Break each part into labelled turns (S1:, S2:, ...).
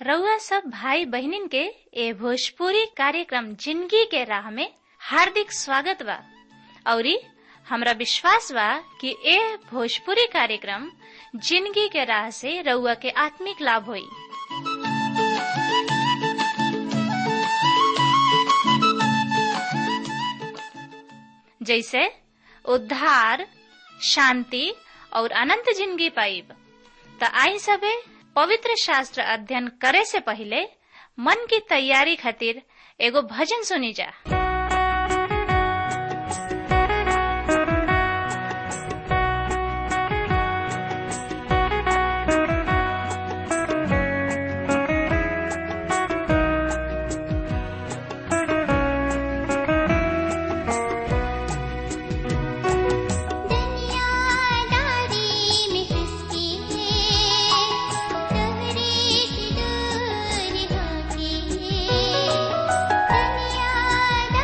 S1: रउआ सब भाई बहिनीन के ए भोजपुरी कार्यक्रम जिंदगी के राह में हार्दिक स्वागत बा औरी हमरा विश्वास बा कि ए भोजपुरी कार्यक्रम जिंदगी के राह से रउआ के आत्मिक लाभ होई जैसे उद्धार शांति और अनंत जिंदगी पाइब त आई सबे पवित्र शास्त्र अध्ययन करे से पहले मन की तैयारी खातिर एगो भजन सुनी जा
S2: दुनिया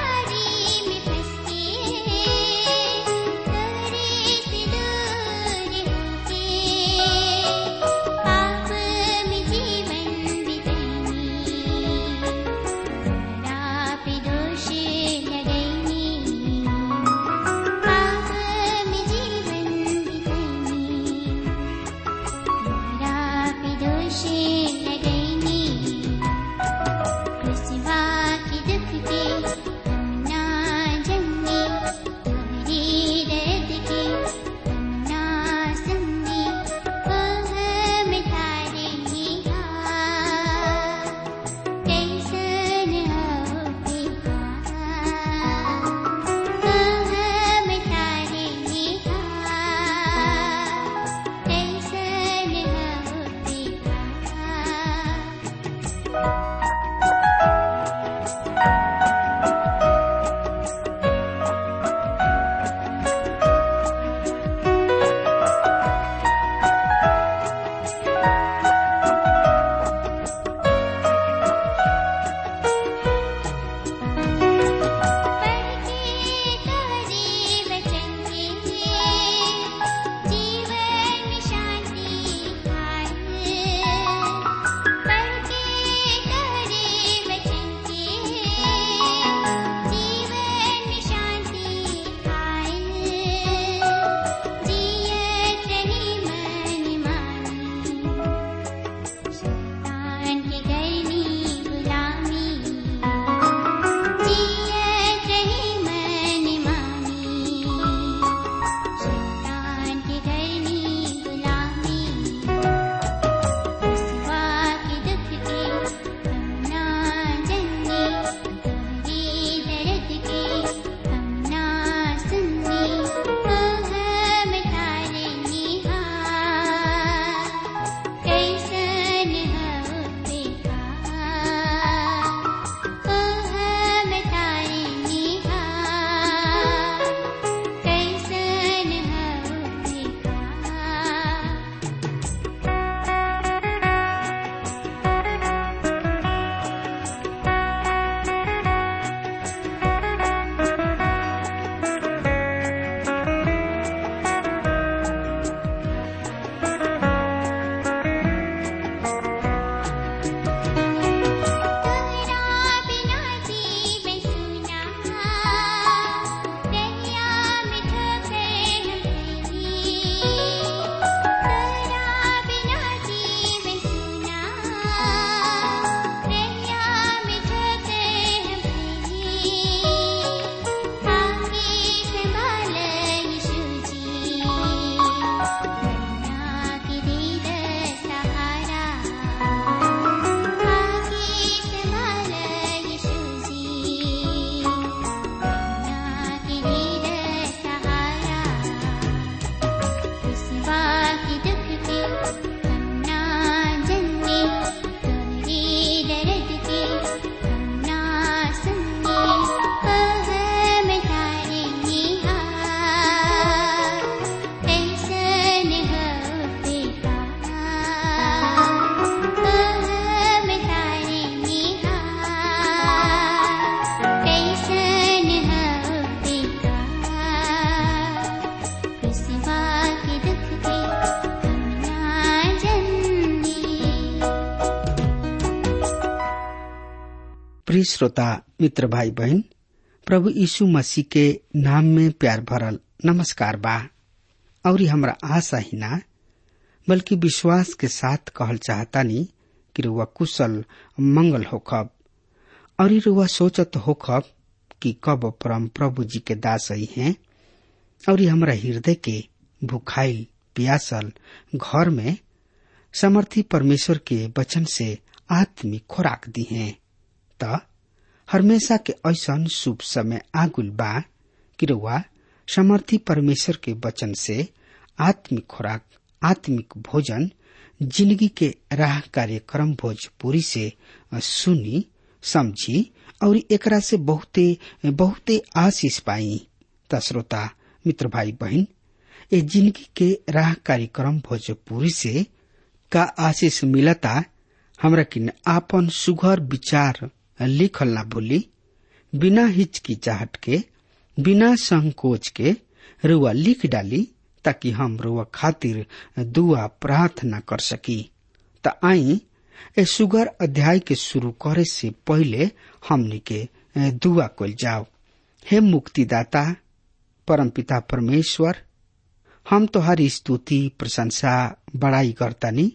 S2: प्रिय श्रोता मित्र भाई बहन प्रभु यीशु मसीह के नाम में प्यार भरल नमस्कार बा और हमरा आशा ही ना बल्कि विश्वास के साथ कहल चाहतानी कि रुआ कुशल मंगल होखब और रुआ सोचत होखब कि कब परम प्रभु जी के दास ही हैं और हमरा हृदय के भुखाइल पियासल घर में समर्थी परमेश्वर के वचन से आत्मिक खुराक दी हैं त हमेशा के ऐसन शुभ समय आगुल बा कि रउआ समर्थी परमेश्वर के वचन से आत्मिक खुराक आत्मिक भोजन जिंदगी के राह कार्यक्रम भोजपुरी से सुनी समझी और एकरा से बहुते बहुते आशीष पाई त श्रोता मित्र भाई बहन ए जिंदगी के राह कार्यक्रम भोजपुरी से का आशीष मिलता हमरा किन आपन सुघर विचार लिखल ना भूली बिना हिचकिचाहट के बिना संकोच के रुआ लिख डाली ताकि हम रुआ खातिर दुआ प्रार्थना कर सकी त आई ए सुगर अध्याय के शुरू करे से पहले हमनी के दुआ कल जाओ हे मुक्तिदाता परमपिता परमेश्वर हम तोहारी स्तुति प्रशंसा बड़ाई करतानी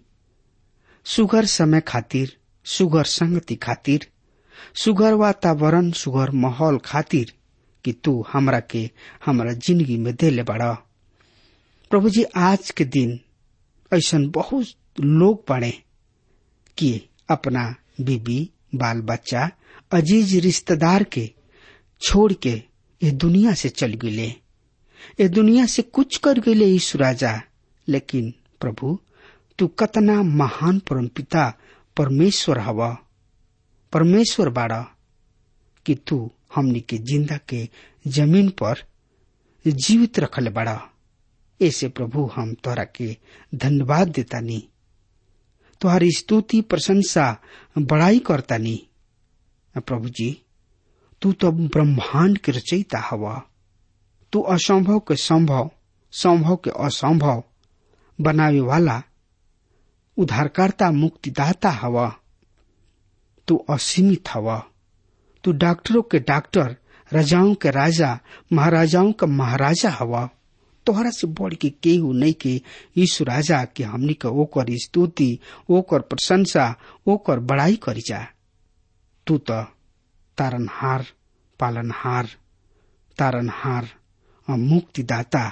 S2: सुगर समय खातिर सुगर संगति खातिर सुगर वातावरण सुगर माहौल खातिर कि तू हमरा के हमरा जिंदगी में देले बड़ा प्रभु जी आज के दिन ऐसा बहुत लोग पड़े कि अपना बीबी बाल बच्चा अजीज रिश्तेदार के छोड़ के ये दुनिया से चल गए ये दुनिया से कुछ कर गए यीशु राजा लेकिन प्रभु तू कतना महान परमपिता परमेश्वर हवा परमेश्वर बाड़ा कि तू हमनी के जिंदा के जमीन पर जीवित रखल बड़ा ऐसे प्रभु हम तोरा के धन्यवाद देतानी तुहारी स्तुति प्रशंसा बड़ाई करतानी प्रभु जी तू तो ब्रह्मांड के रचयिता हवा तू असंभव के संभव संभव के असंभव बनावे वाला उद्धारकर्ता मुक्तिदाता हवा तू असीमित हवा तू डॉक्टरों के डॉक्टर राजाओं के राजा महाराजाओं का महाराजा हवा तोहरा से बढ़ के केहू नहीं के यीशु राजा के हमनी के ओकर स्तुति ओकर प्रशंसा ओकर बड़ाई करी जा तू तो तारनहार पालनहार तारनहार मुक्तिदाता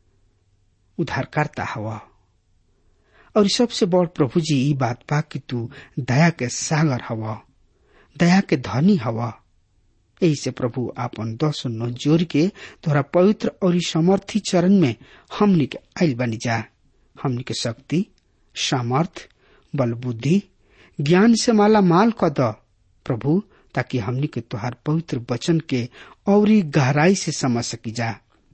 S2: उद्धारकर्ता हवा और सबसे बड़ प्रभु जी ई बात बा कि तू दया के सागर हवा दया के धनी हवा यही से प्रभु आपन दस नो जोर के तोरा पवित्र और समर्थी चरण में हमनी के आयल बनी जा हमनी के शक्ति सामर्थ बल बुद्धि ज्ञान से माला माल क द प्रभु ताकि हमनी के तुहार पवित्र वचन के और गहराई से समझ सकी जा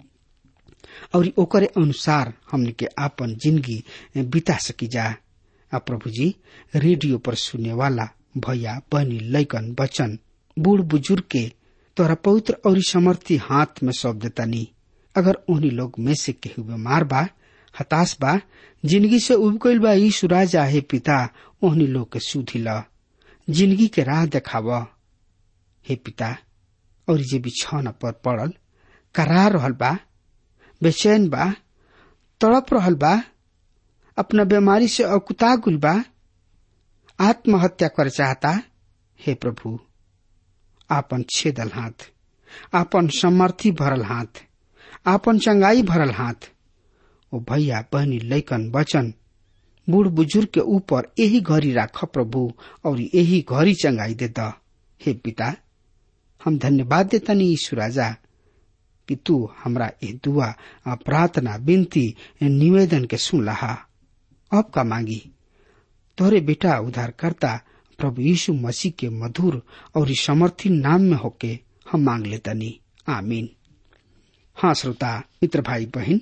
S2: और ओकरे अनुसार हमने के आपन जिंदगी बिता सकी जा आ प्रभु जी रेडियो पर सुनने वाला भैया बहनी लैकन बचन बूढ़ बुजुर्ग के तोरा पवित्र और समर्थी हाथ में सौंप देता नी अगर उन्हीं लोग में से केहू बीमार बा हताश बा जिंदगी से उब गईल बा यीशु राजा हे पिता ओहनी लोग के सुधी ल जिंदगी के राह देखाव हे पिता और जे बिछौना पर पड़ल करा रहल बा बेचैन बा तड़प रहल बा अपना बीमारी से अकुता गुल बा आत्महत्या कर चाहता हे प्रभु आपन छेदल हाथ आपन समर्थी भरल हाथ आपन चंगाई भरल हाथ ओ भैया बहनी लैकन बचन बूढ़ बुजुर्ग के ऊपर यही घड़ी राख प्रभु और यही घड़ी चंगाई दे द हे पिता हम धन्यवाद देतनी ईश्वर राजा कि तू हमरा ये दुआ प्रार्थना विनती निवेदन के सुन लहा अब का मांगी तोरे बेटा उद्धारकर्ता प्रभु यीशु मसीह के मधुर और समर्थी नाम में होके हम मांग लेतनी आमीन हाँ श्रोता मित्र भाई बहन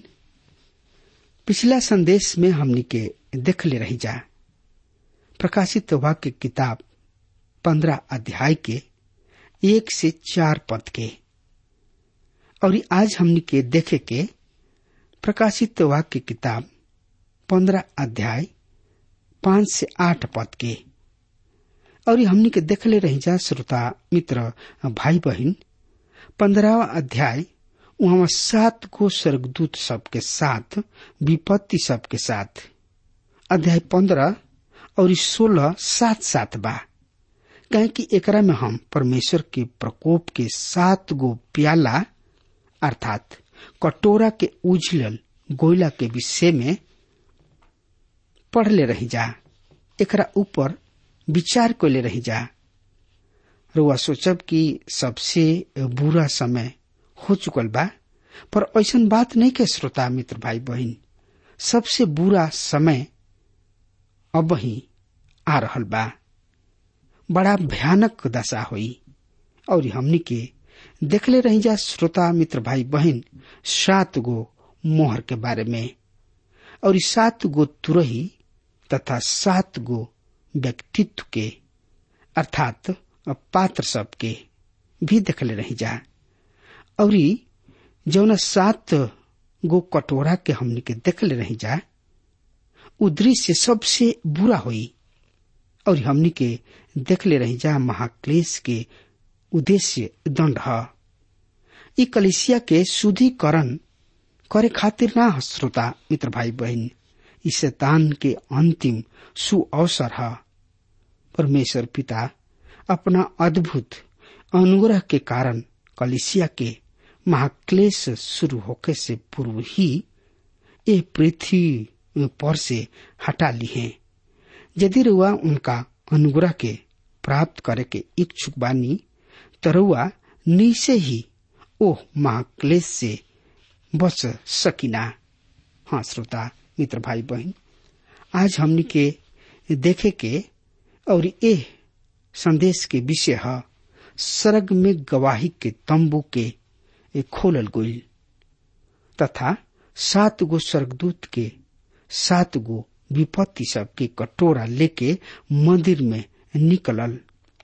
S2: पिछला संदेश में हमनी के देख ले रही जा प्रकाशित वाक्य किताब पंद्रह अध्याय के एक से चार पद के और आज हमनी के देखे के प्रकाशित वाक्य किताब पंद्रह अध्याय पांच से आठ पद के और हमनी के देखले रही जा श्रोता मित्र भाई बहन पंद्रहवा अध्याय वहां सात गो स्वर्गदूत सबके साथ विपत्ति सबके साथ अध्याय पंद्रह और सोलह साथ साथ बा कहे कि एकरा में हम परमेश्वर के प्रकोप के सात गो प्याला अर्थात कटोरा के उजलल गोयला के विषय में पढ़ले रही जा एकरा ऊपर विचार कैले रही जा रुआ सोचब कि सबसे बुरा समय हो चुकल बा पर ऐसन बात नहीं के श्रोता मित्र भाई बहन सबसे बुरा समय अब ही आ रहल बा बड़ा भयानक दशा हुई और हमनी के देखले रही जा श्रोता मित्र भाई बहन सात गो मोहर के बारे में और सात गो तुरही तथा सात गो व्यक्तित्व के अर्थात पात्र सब के भी देखले रही जा और जौन सात गो कटोरा के हमनी के देखले रही जा उ दृश्य सबसे बुरा हुई और हमनी के देखले रही जा महाक्लेश के उद्देश्य दंड ह ई कलिसिया के शुद्धिकरण करे खातिर ना श्रोता मित्र भाई बहन ई शैतान के अंतिम सु अवसर है परमेश्वर पिता अपना अद्भुत अनुग्रह के कारण कलिसिया के महाक्लेश शुरू होके से पूर्व ही ये पृथ्वी पर से हटा ली है यदि रुआ उनका अनुग्रह के प्राप्त करे के इच्छुक बानी तरुआ नीचे ही ओह महाक्लेश से बच सकिना हाँ श्रोता मित्र भाई बहन आज हमनी के देखे के और ए संदेश के विषय है सरग में गवाही के तंबू के खोलल गोल तथा सात गो स्वर्गदूत के सात गो विपत्ति सब के कटोरा लेके मंदिर में निकलल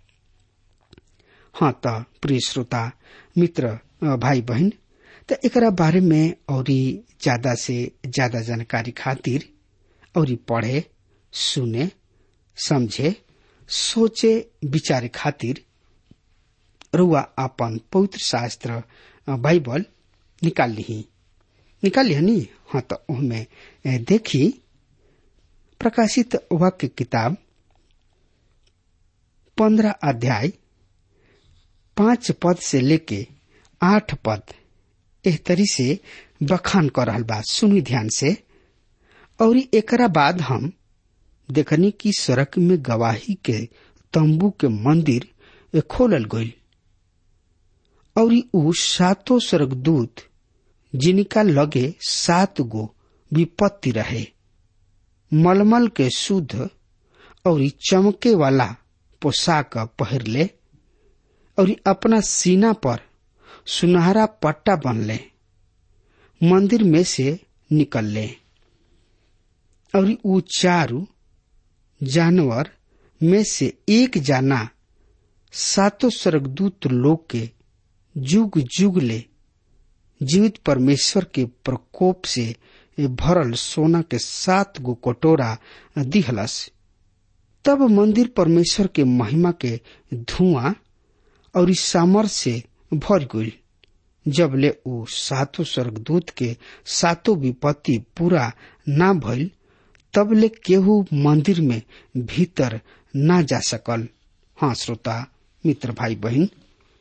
S2: हाँ त प्रिय श्रोता मित्र भाई बहन त एकरा बारे में और ज्यादा से ज्यादा जानकारी खातिर और पढ़े सुने समझे सोचे विचारे खातिर रुआ अपन पवित्र शास्त्र बाइबल निकाल ली निकाल लिया नी हाँ तो उनमें देखी प्रकाशित वाक्य किताब पंद्रह अध्याय पांच पद से लेके आठ पद एह तरी से बखान कर रहल बा सुनी ध्यान से और एकरा बाद हम देखनी की सड़क में गवाही के तंबू के मंदिर खोलल गईल और उ सातों स्वर्गदूत जिनका लगे सात गो विपत्ति रहे मलमल के शुद्ध और चमके वाला पोशाक पहर ले और अपना सीना पर सुनहरा पट्टा बनले मंदिर में से निकल ले और उ चारू जानवर में से एक जाना सातों स्वर्गदूत लोग के जुग जुग ले जीवित परमेश्वर के प्रकोप से भरल सोना के सात गो कटोरा दिहलस तब मंदिर परमेश्वर के महिमा के धुआं और इस सामर से भर गई जब ले उ सातों स्वर्गदूत के सातों विपत्ति पूरा ना भइल तब ले केहू मंदिर में भीतर ना जा सकल हाँ श्रोता मित्र भाई बहन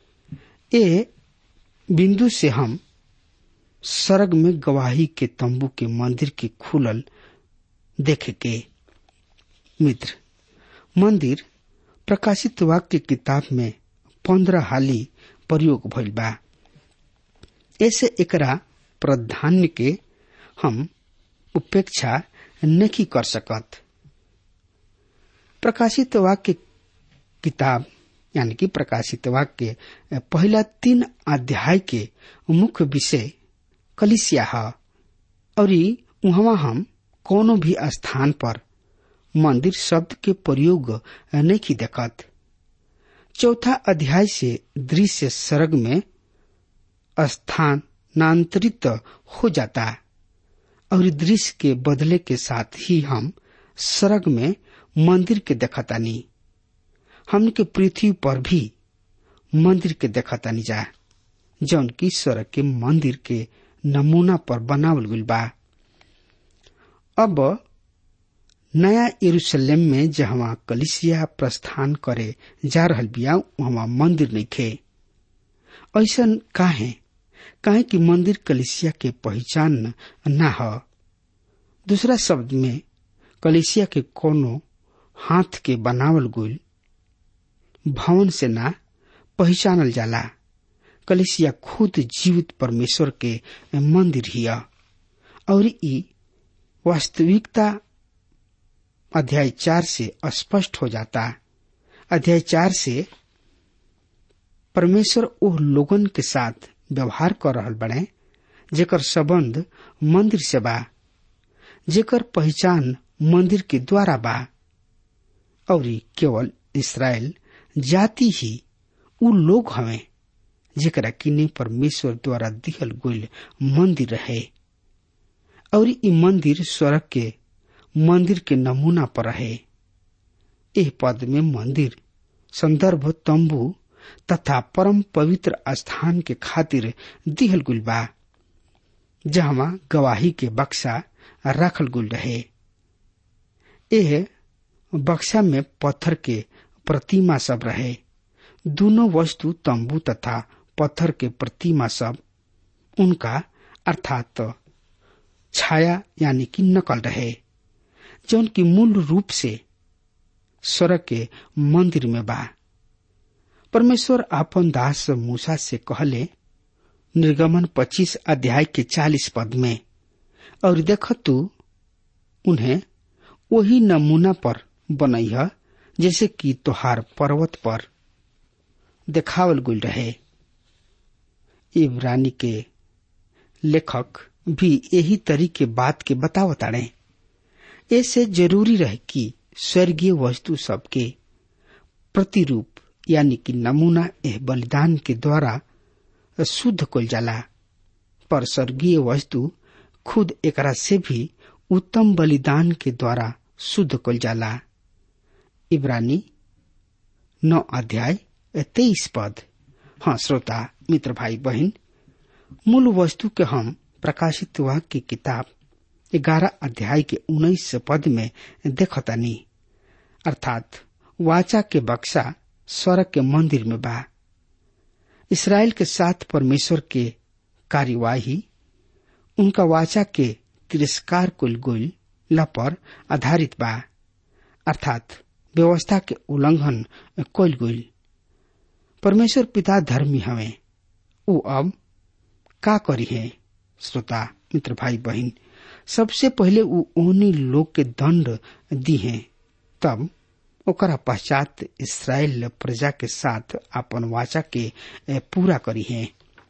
S2: ए बिंदु से हम सरग में गवाही के तंबू के मंदिर के खुलल देखे के मित्र मंदिर प्रकाशित वाक्य किताब में पंद्रह हाली प्रयोग भइल बा ऐसे एकरा प्राधान्य के हम उपेक्षा नहीं कर सकत प्रकाशित वाक्य किताब यानी कि प्रकाशित वाक्य पहला तीन अध्याय के मुख्य विषय कलिसिया है और वहां हम कोनो भी स्थान पर मंदिर शब्द के प्रयोग नहीं देखत चौथा अध्याय से दृश्य सर्ग में स्थानांतरित हो जाता और दृश्य के बदले के साथ ही हम सर्ग में मंदिर के देखतानी हमन के पृथ्वी पर भी मंदिर के देखतानी जा जौन की स्वर्ग के मंदिर के नमूना पर बनावल गइल बा अब नया यरूशलेम में जहाँ कलिसिया प्रस्थान करे जा रहल बिया वहाँ मंदिर नइखे ऐसा काहे काहे कि मंदिर कलिसिया के पहचान ना ह दूसरा शब्द में कलिसिया के कोनो हाथ के बनावल गुल भवन से ना पहचानल जाला कलिसिया खुद जीवित परमेश्वर के मंदिर हिया और ई वास्तविकता अध्याय चार से स्पष्ट हो जाता अध्याय चार से परमेश्वर ओह लोगन के साथ व्यवहार कर रहल बने जेकर संबंध मंदिर से बा जेकर पहचान मंदिर के द्वारा बा और केवल इसराइल जाति ही उ लोग हवे जेकरा किने परमेश्वर द्वारा दिहल गइल मंदिर रहे और ई मंदिर स्वर्ग के मंदिर के नमूना पर रहे एह पद में मंदिर संदर्भ तंबू तथा परम पवित्र स्थान के खातिर दिहल गुल बा जहाँ गवाही के बक्सा रखल गुल रहे एह बक्सा में पत्थर के प्रतिमा सब रहे दोनों वस्तु तंबू तथा पत्थर के प्रतिमा सब उनका अर्थात छाया यानी कि नकल रहे जौन की मूल रूप से स्वर्ग के मंदिर में बा परमेश्वर आपन दास मूसा से कहले निर्गमन पच्चीस अध्याय के चालीस पद में और देख तू उन्हें वही नमूना पर बनैह जैसे कि तोहार पर्वत पर देखावल गुल रहे इब्रानी के लेखक भी यही तरीके बात के बतावताड़े ऐसे जरूरी रहे कि स्वर्गीय वस्तु सबके प्रतिरूप यानी कि नमूना एह बलिदान के द्वारा शुद्ध कल जाला पर स्वर्गीय वस्तु खुद एकरा से भी उत्तम बलिदान के द्वारा शुद्ध कल जाला इब्रानी नौ अध्याय तेईस पद हाँ श्रोता मित्र भाई बहन मूल वस्तु के हम प्रकाशित वाक्य की किताब ग्यारह अध्याय के उन्नीस पद में देखतानी अर्थात वाचा के बक्सा स्वर्ग के मंदिर में बा इसराइल के साथ परमेश्वर के कार्यवाही उनका वाचा के तिरस्कार कुल गुल पर आधारित बा अर्थात व्यवस्था के उल्लंघन कोल गुल परमेश्वर पिता धर्मी हवे उ अब का करी है श्रोता मित्र भाई बहन सबसे पहले उ ओहनी लोग के दंड दी है तब ओकरा पश्चात इसराइल प्रजा के साथ अपन वाचा के पूरा करी है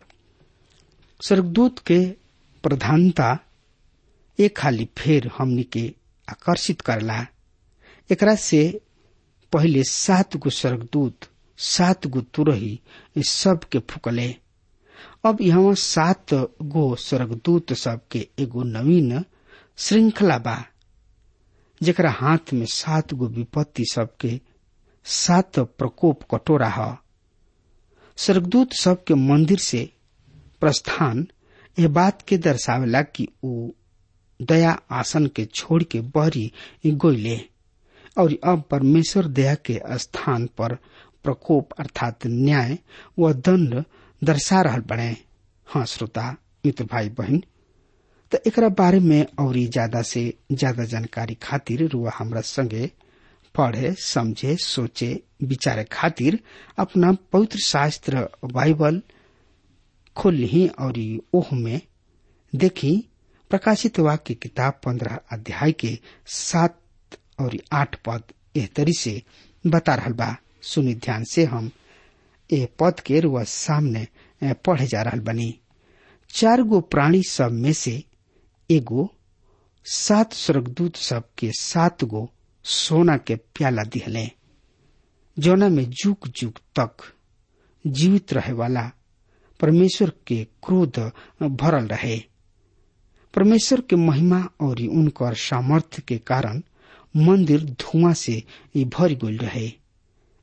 S2: स्वर्गदूत के प्रधानता एक खाली फेर हमनी के आकर्षित करला एकरा से पहले सात गो स्वर्गदूत सात गो तुरही सब के फुकले अब यहाँ सात गो स्वर्गदूत सब के एगो नवीन श्रृंखला बा जेकरा हाथ में सात गो विपत्ति सबके सात प्रकोप कटोरा ह स्वर्गदूत सब के मंदिर से प्रस्थान यह बात के दर्शावेला कि ऊ दया आसन के छोड़ के बहरी गोइले और अब परमेश्वर दया के स्थान पर प्रकोप अर्थात न्याय व दंड दर्शा रहल बने हाँ श्रोता मित्र भाई बहन तो एक बारे में और ज्यादा से ज्यादा जानकारी खातिर रुआ हमरा संगे पढ़े समझे सोचे विचारे खातिर अपना पवित्र शास्त्र बाइबल खोल ली और ओह में देखी प्रकाशित वाक्य किताब पंद्रह अध्याय के सात और आठ पद एह तरी से बता रहा बा सुनी ध्यान से हम ए पद के रुआ सामने पढ़े जा रहा बनी चार गो प्राणी सब में से एगो सात स्वर्गदूत सब के सात गो सोना के प्याला दिहले जौना में जुग जुग तक जीवित रहे वाला परमेश्वर के क्रोध भरल रहे परमेश्वर के महिमा और उनकर सामर्थ्य के कारण मंदिर धुआं से भर गल रहे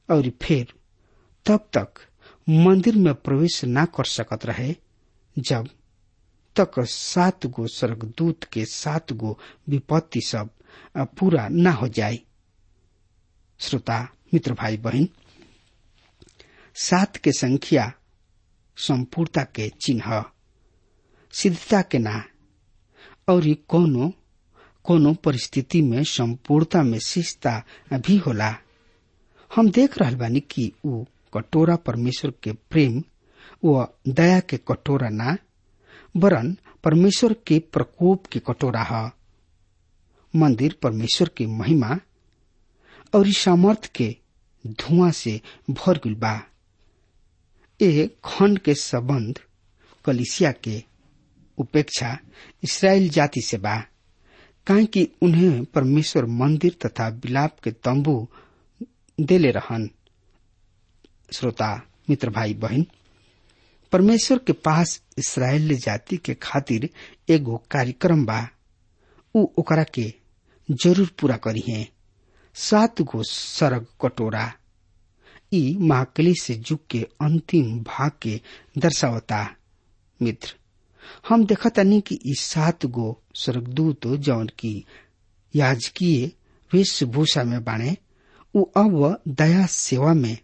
S2: और फिर तब तक मंदिर में प्रवेश न कर सकत रहे जब तक सात गो स्वर्गदूत के सात गो विपत्ति सब पूरा न हो जाए श्रोता मित्र भाई बहन सात के संख्या संपूर्णता के चिन्ह सिद्धता के ना और कोनो कोनो परिस्थिति में संपूर्णता में शिष्टता भी होला हम देख रहा बानी कि ऊ कटोरा परमेश्वर के प्रेम व दया के कटोरा ना वरन परमेश्वर के प्रकोप के कटोरा है मंदिर परमेश्वर की महिमा और सामर्थ के धुआं से भर गल बा ए खंड के संबंध कलिसिया के उपेक्षा इसराइल जाति से बा काहे कि उन्हें परमेश्वर मंदिर तथा बिलाप के तंबू देले रहन श्रोता मित्र भाई बहन परमेश्वर के पास इसराइल जाति के खातिर एगो कार्यक्रम बा उ ओकरा के जरूर पूरा करी है सात गो सरग कटोरा ई महाकली से युग के अंतिम भाग के दर्शावता मित्र हम देखतानी कि ई सात गो स्वर्गदूत जौन की याजकीय वेशभूषा में बाणे उ अब दया सेवा में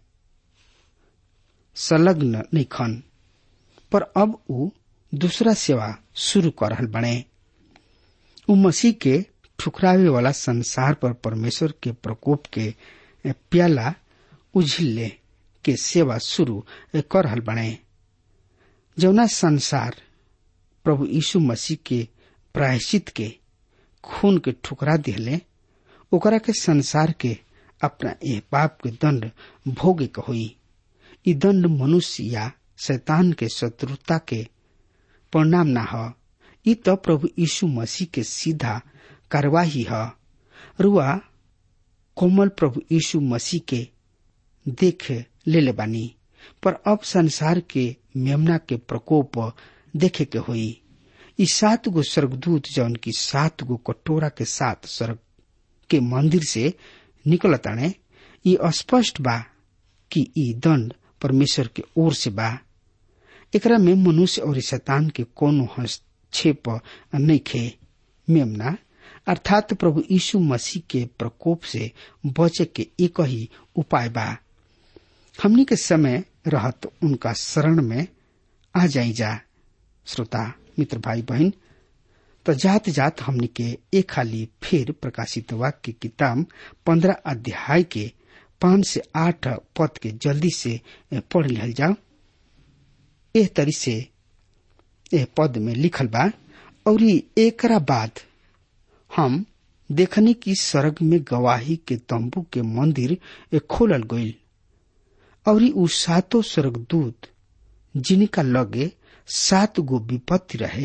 S2: संलग्न नहीं खन पर अब उ दूसरा सेवा शुरू कर रहल बने उ मसीह के ठुकरावे वाला संसार पर परमेश्वर के प्रकोप के प्याला उझिल्ले के सेवा शुरू कर रहल बने जौना संसार प्रभु यीशु मसीह के प्रायश्चित के खून के ठुकरा दिले ओकरा के संसार के अपना ए पाप के दंड भोगे के होई ई दंड मनुष्य या शैतान के शत्रुता के परिणाम न ह ई तो प्रभु यीशु मसीह के सीधा कार्यवाही है रुआ कोमल प्रभु यीशु मसीह के देख ले ले बानी पर अब संसार के मेमना के प्रकोप देखे के हुई ई सात गो स्वर्गदूत जौन की सात गो कटोरा के साथ स्वर्ग के मंदिर से निकलताने ई स्पष्ट बा कि ई दंड परमेश्वर के ओर से बा एकरा में मनुष्य और शैतान के कोनो हस्तक्षेप नहीं खे मेमना अर्थात प्रभु यीशु मसीह के प्रकोप से बचे के एक ही उपाय बा हमनी के समय रहत उनका शरण में आ जाई जा श्रोता मित्र भाई बहन तो जात जात हमनी के एक खाली फिर प्रकाशित वाक्य किताब पंद्रह अध्याय के पांच से आठ पद के जल्दी से पढ़ लिहल जाओ एह तरी से एह पद में लिखल बा और एकरा बाद हम देखने की स्वर्ग में गवाही के तंबू के मंदिर खोलल गईल और उ सातों स्वर्गदूत जिनका लगे सात गो विपत्ति रहे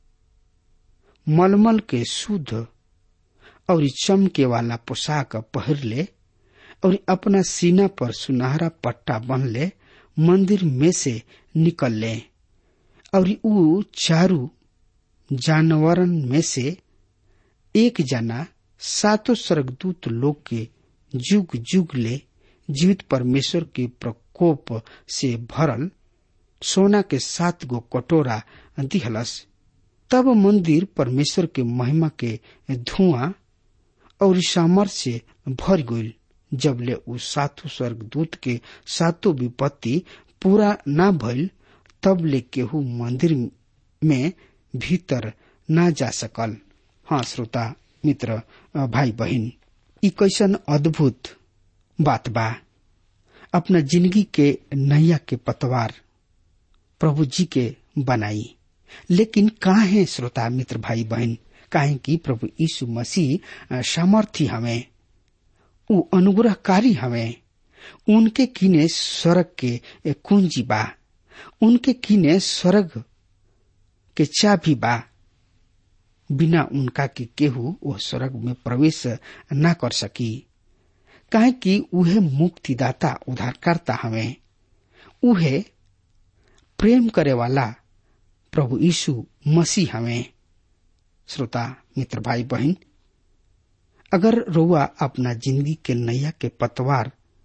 S2: मलमल के शुद्ध और चमके वाला पोशाक पहिर ले और अपना सीना पर सुनहरा पट्टा बन ले मंदिर में से निकल ले और उ चारू जानवरन में से एक जना सातों स्वर्गदूत लोग के जुग जुग ले जीवित परमेश्वर के प्रकोप से भरल सोना के सात गो कटोरा दिहलस तब मंदिर परमेश्वर के महिमा के धुआं और सामर से भर गईल जब ले उ सातों स्वर्गदूत के सातों विपत्ति पूरा न भइल तब ले केहू मंदिर में भीतर न जा सकल हाँ श्रोता मित्र भाई बहन ई कैसन अद्भुत बात बा अपना जिंदगी के नैया के पतवार प्रभु जी के बनाई लेकिन काहे श्रोता मित्र भाई बहन काहे कि प्रभु यीशु मसीह सामर्थी हमें उ अनुग्रहकारी हमें उनके किने स्वर्ग के कुंजी बा उनके किने स्वर्ग के चाबी बा बिना उनका के केहू वह स्वर्ग में प्रवेश न कर सकी काहे कि उहे मुक्तिदाता उद्धारकर्ता हमें उहे प्रेम करे वाला प्रभु यीशु मसीह हमें श्रोता मित्र भाई बहन अगर रोआ अपना जिंदगी के नैया के पतवार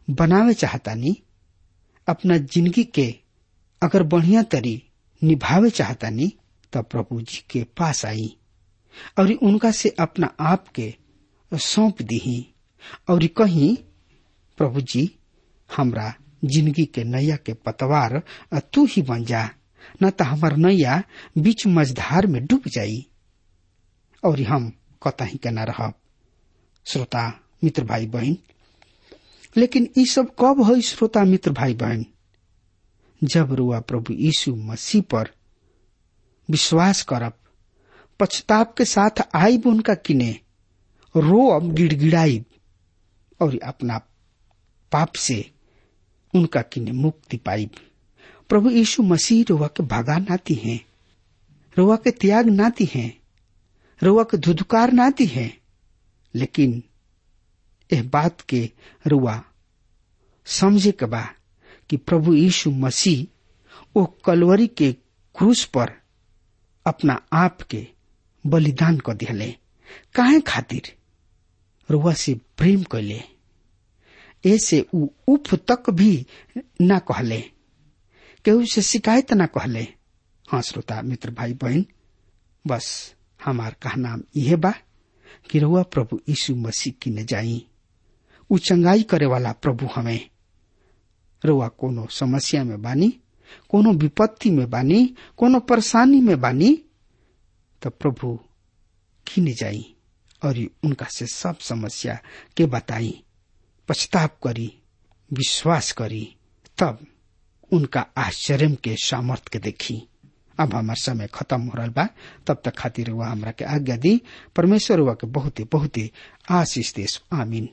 S2: बनावे चाहतानी अपना जिंदगी के अगर बढ़िया तरी निभावे चाहतानी तब प्रभु जी के पास आई और उनका से अपना आप के सौंप दी और कहीं प्रभु जी हमरा जिंदगी के नैया के पतवार तू ही बन जा न तो हमार नैया बीच मझधार में डूब जाई और हम कतही के न रहब श्रोता मित्र भाई बहन लेकिन ई सब कब हो श्रोता मित्र भाई बहन जब रुआ प्रभु यीशु मसीह पर विश्वास करब पछताप के साथ आईब उनका किने रोब गिड़गिड़ाइब और अपना पाप से उनका किने मुक्ति पाइब प्रभु यीशु मसीह रुआ के भगा नाती हैं रुआ के त्याग नाती हैं रुआ के धुधकार नाती हैं लेकिन यह बात के रुआ समझे के बा कि प्रभु यीशु मसीह वो कलवरी के क्रूस पर अपना आप के बलिदान कर दिले काहे खातिर रुआ से प्रेम कैले ऐसे उ उफ तक भी न कहले केहू से शिकायत न कहले हाँ श्रोता मित्र भाई बहन बस हमार कहनाम यह बा कि रुआ प्रभु यीशु मसीह की न जाई उ चंगाई करे वाला प्रभु हमें रुआ कोनो समस्या में बानी कोनो विपत्ति में बानी कोनो परेशानी में बानी तो प्रभु खिने जाई और उनका से सब समस्या के बताई पछताप करी विश्वास करी तब उनका आश्चर्य के सामर्थ के देखी अब हमार समय खत्म हो रहा बा तब तक खातिर हुआ हमरा के आज्ञा दी परमेश्वर हुआ के बहुत बहुत आशीष देश आमीन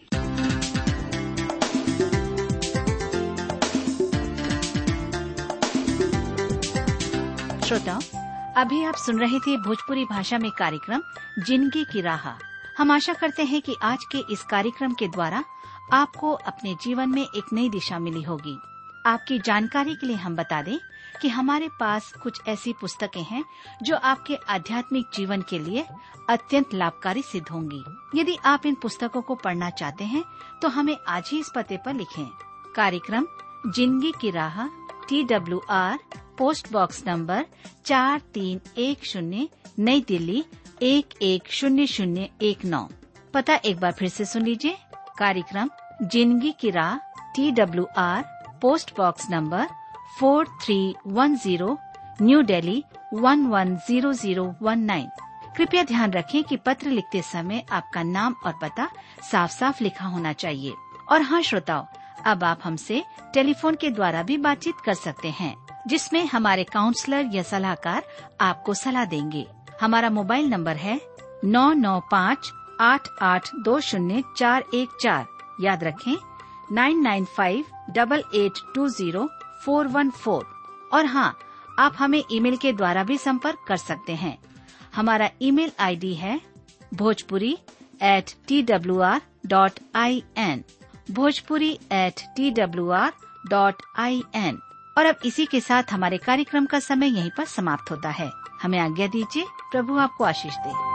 S3: श्रोताओं अभी आप सुन रहे थे भोजपुरी भाषा में कार्यक्रम जिंदगी की राह हम आशा करते हैं कि आज के इस कार्यक्रम के द्वारा आपको अपने जीवन में एक नई दिशा मिली होगी आपकी जानकारी के लिए हम बता दें कि हमारे पास कुछ ऐसी पुस्तकें हैं जो आपके आध्यात्मिक जीवन के लिए अत्यंत लाभकारी सिद्ध होंगी यदि आप इन पुस्तकों को पढ़ना चाहते हैं तो हमें आज ही इस पते पर लिखें कार्यक्रम जिंदगी की राह T W R post box number चार तीन एक शून्य नई दिल्ली एक एक शून्य शून्य एक नौ पता एक बार फिर से सुन लीजिए कार्यक्रम जिंदगी की राह T W R post box number four three one zero New Delhi one one zero zero one nine कृपया ध्यान रखें कि पत्र लिखते समय आपका नाम और पता साफ साफ लिखा होना चाहिए और हाँ श्रोताओं अब आप हमसे टेलीफोन के द्वारा भी बातचीत कर सकते हैं जिसमें हमारे काउंसलर या सलाहकार आपको सलाह देंगे हमारा मोबाइल नंबर है नौ नौ पाँच आठ आठ दो शून्य चार एक चार याद रखें nine nine five double eight two zero four one four और हाँ आप हमें ईमेल के द्वारा भी संपर्क कर सकते हैं हमारा ईमेल आईडी है Bhojpuri at T W R dot I N Bhojpuri at T W R dot I N और अब इसी के साथ हमारे कार्यक्रम का समय यहीं पर समाप्त होता है हमें आज्ञा दीजिए प्रभु आपको आशीष दे